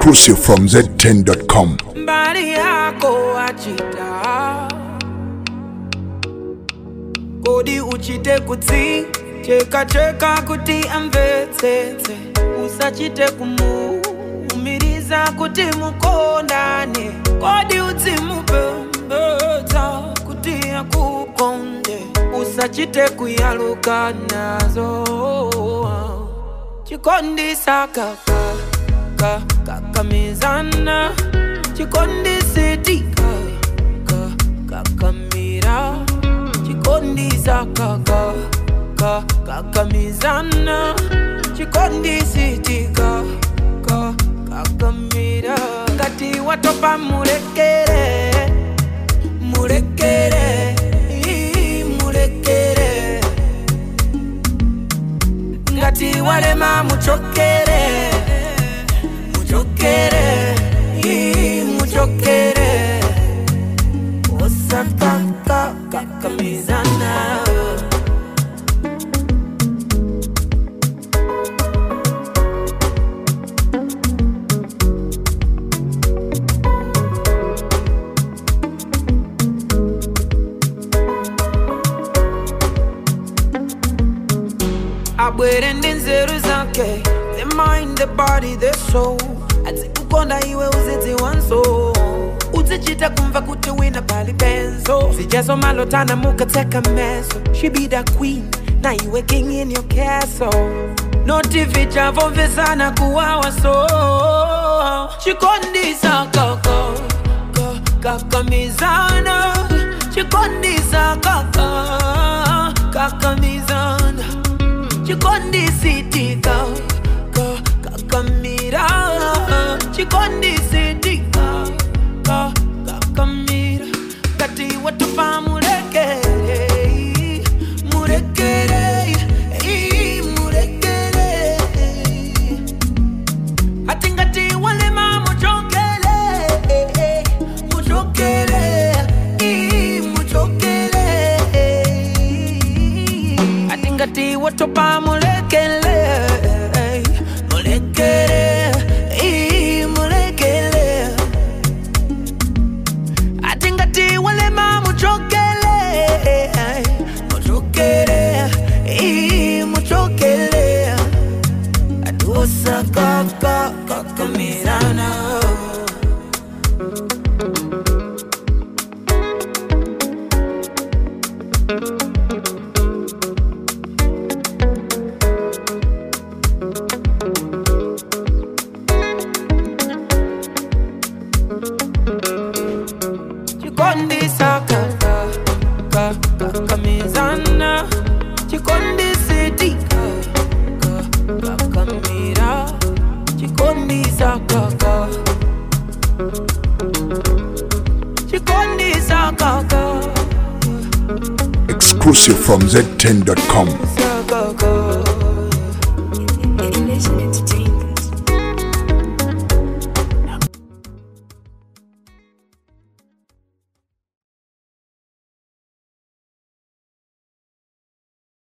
Exclusive from Z10.com. mbali yako wachita kodi uchite kutsi cheka cheka kuti amvetsetse usachite kumuumiriza kuti mukondane kodi udzimupembedza kuti akukonde usachite kuyaluka nazo chikondisa kaka ka kakamizana chikondisetika ka kakamira chikondisa kaka ka kakamizana chikondisetika ka kakamira ngati watopa mulekere mulekere ii, mulekere ngati walema muchokere muchokere ii, muchokere osakaka kakamizana abwere ndi nzeru zake the mind the body the soul adzikukonda iwe uzidziwanso uzichita kumva kuti wina pali penzo zijazo malotana mukatseka meso she be the queen na iwe king in your castle noti vichavomvesana kuwawa so chikondisa kaka ka- kakamizana chikondisa kaka kakamizana chikondisitika ka kakamira chikondisitika ka kakamira kati watupa murekere murekere ii, murekere ati ngati walema muchokele muchokele ii, muchokele ati ngati watopa mulekele mulekele ii, mulekele ati ngati walema muchokele muchokele ii, muchokele atusakaka kakamizana chikondisa kaka ka kakamizana chikondisitika ka kakamira chikondisa kaka chikondisa kaka Exclusive from Z10.com. sakaka Listen it.